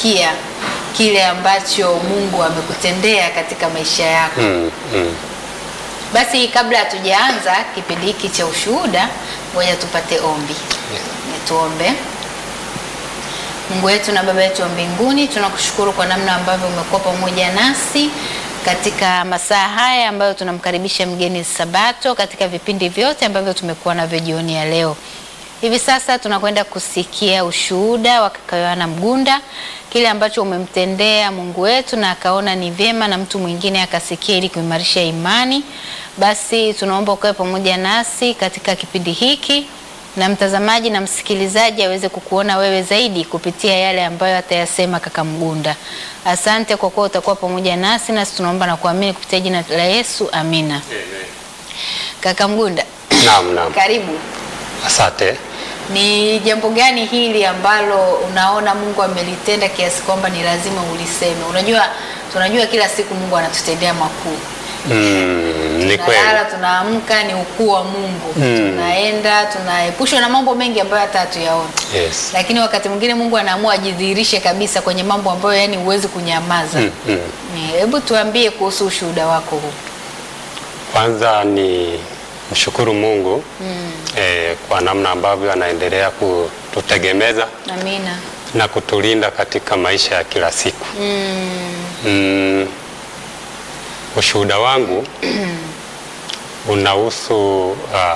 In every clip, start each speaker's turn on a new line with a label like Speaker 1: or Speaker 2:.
Speaker 1: kusikia kile ambacho Mungu amekutendea katika maisha yako.
Speaker 2: Mm, mm.
Speaker 1: Basi kabla hatujaanza kipindi hiki cha ushuhuda, ngoja tupate ombi. Ni tuombe. Mungu wetu na Baba yetu wa mbinguni, tunakushukuru kwa namna ambavyo umekuwa pamoja nasi katika masaa haya ambayo tunamkaribisha mgeni Sabato katika vipindi vyote ambavyo tumekuwa navyo jioni ya leo. Hivi sasa tunakwenda kusikia ushuhuda wa kaka Yohana Mgunda, kile ambacho umemtendea Mungu wetu na akaona ni vyema na mtu mwingine akasikia ili kuimarisha imani. Basi tunaomba ukawe pamoja nasi katika kipindi hiki na mtazamaji na msikilizaji aweze kukuona wewe zaidi kupitia yale ambayo atayasema kaka Mgunda. Asante kwa kuwa utakuwa pamoja nasi, nasi tunaomba na kuamini kupitia jina la Yesu, amina. Kaka Mgunda,
Speaker 2: Naam, naam.
Speaker 1: karibu.
Speaker 2: Asante.
Speaker 1: Ni jambo gani hili ambalo unaona Mungu amelitenda kiasi kwamba ni lazima uliseme? Unajua, tunajua kila siku Mungu anatutendea makuu.
Speaker 2: Mm, ni kweli.
Speaker 1: Tunalala, tunaamka, ni ukuu wa Mungu. Tunaenda, tunaepushwa na mambo mengi ambayo hata hatuyaoni.
Speaker 2: Yes.
Speaker 1: Lakini wakati mwingine Mungu anaamua ajidhihirishe kabisa kwenye mambo ambayo yani huwezi kunyamaza.
Speaker 2: Mm, mm.
Speaker 1: Ni- Hebu tuambie kuhusu ushuhuda wako huu.
Speaker 2: Kwanza ni mshukuru Mungu eh, kwa namna ambavyo anaendelea kututegemeza
Speaker 1: Amina.
Speaker 2: na kutulinda katika maisha ya kila siku. Mm, ushuhuda wangu unahusu uh,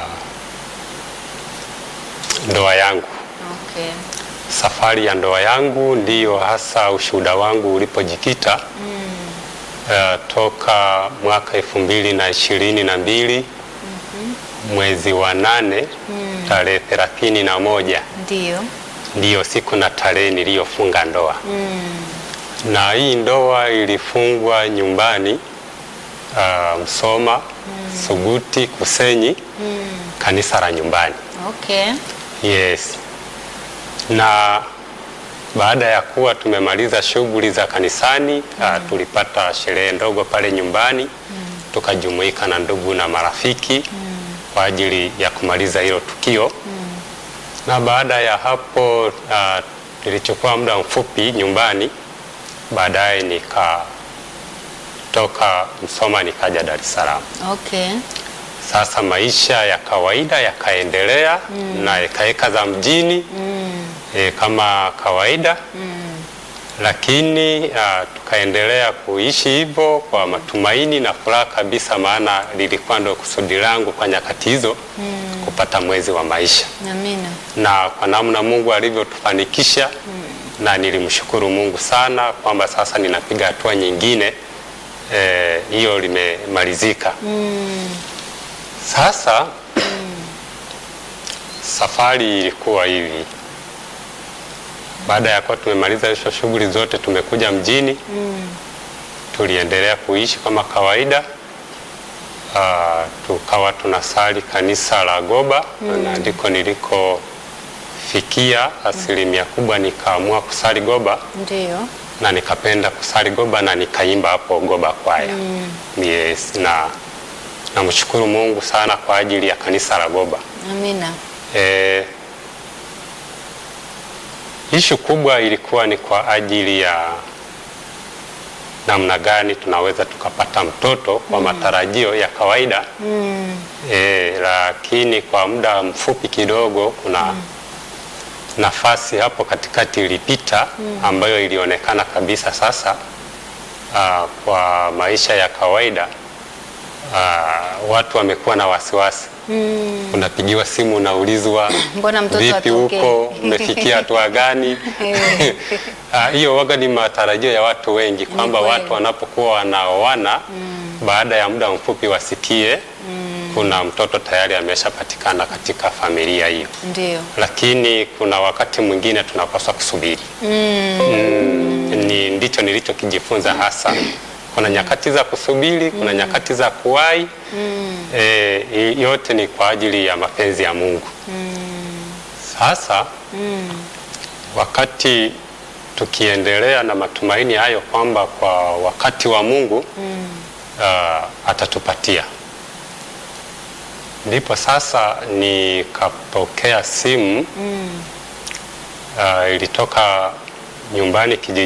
Speaker 2: ndoa yangu.
Speaker 1: Okay.
Speaker 2: Safari ya ndoa yangu ndiyo hasa ushuhuda wangu ulipojikita uh, toka mwaka elfu mbili na ishirini na mbili mwezi wa nane tarehe thelathini na moja
Speaker 1: Ndio.
Speaker 2: ndiyo siku na tarehe niliyofunga ndoa na hii ndoa ilifungwa nyumbani uh, Msoma Suguti Kusenyi kanisa la nyumbani
Speaker 1: Okay.
Speaker 2: yes na baada ya kuwa tumemaliza shughuli za kanisani uh, tulipata sherehe ndogo pale nyumbani tukajumuika na ndugu na marafiki kwa ajili ya kumaliza hilo tukio na baada ya hapo uh, nilichukua muda mfupi nyumbani baadaye nikatoka Msoma nikaja Dar es Salaam.
Speaker 1: Okay.
Speaker 2: Sasa maisha ya kawaida yakaendelea na ekaeka za mjini e, kama kawaida lakini uh, tukaendelea kuishi hivyo kwa matumaini na furaha kabisa, maana lilikuwa ndo kusudi langu kwa nyakati hizo kupata mwezi wa maisha
Speaker 1: Amina.
Speaker 2: na kwa namna Mungu alivyotufanikisha na nilimshukuru Mungu sana kwamba sasa ninapiga hatua nyingine eh, hiyo limemalizika. Sasa safari ilikuwa hivi, baada ya kuwa tumemaliza hizo shughuli zote, tumekuja mjini tuliendelea kuishi kama kawaida. Ah, tukawa tunasali kanisa la Goba na ndiko nilikofikia asilimia kubwa, nikaamua kusali Goba
Speaker 1: Ndio.
Speaker 2: na nikapenda kusali Goba na nikaimba hapo Goba kwaya. Yes, na namshukuru Mungu sana kwa ajili ya kanisa la Goba.
Speaker 1: Amina.
Speaker 2: E, ishu kubwa ilikuwa ni kwa ajili ya namna gani tunaweza tukapata mtoto kwa matarajio ya kawaida e, lakini kwa muda mfupi kidogo kuna nafasi hapo katikati ilipita ambayo ilionekana kabisa sasa aa, kwa maisha ya kawaida aa, watu wamekuwa na wasiwasi unapigiwa simu unaulizwa
Speaker 1: Mbona mtoto
Speaker 2: vipi
Speaker 1: atokee?
Speaker 2: huko umefikia hatua gani? Ah, Hiyo waga ni matarajio ya watu wengi kwamba
Speaker 1: kweli.
Speaker 2: watu wanapokuwa wanaoana baada ya muda mfupi wasikie kuna mtoto tayari ameshapatikana katika familia hiyo,
Speaker 1: Ndio.
Speaker 2: lakini kuna wakati mwingine tunapaswa kusubiri. Mm, ni ndicho nilichokijifunza hasa. Kuna nyakati za kusubiri, kuna nyakati za kuwahi. Eh, yote ni kwa ajili ya mapenzi ya Mungu. Sasa wakati tukiendelea na matumaini hayo kwamba kwa wakati wa Mungu ah, atatupatia, ndipo sasa nikapokea simu ah, ilitoka nyumbani kijijini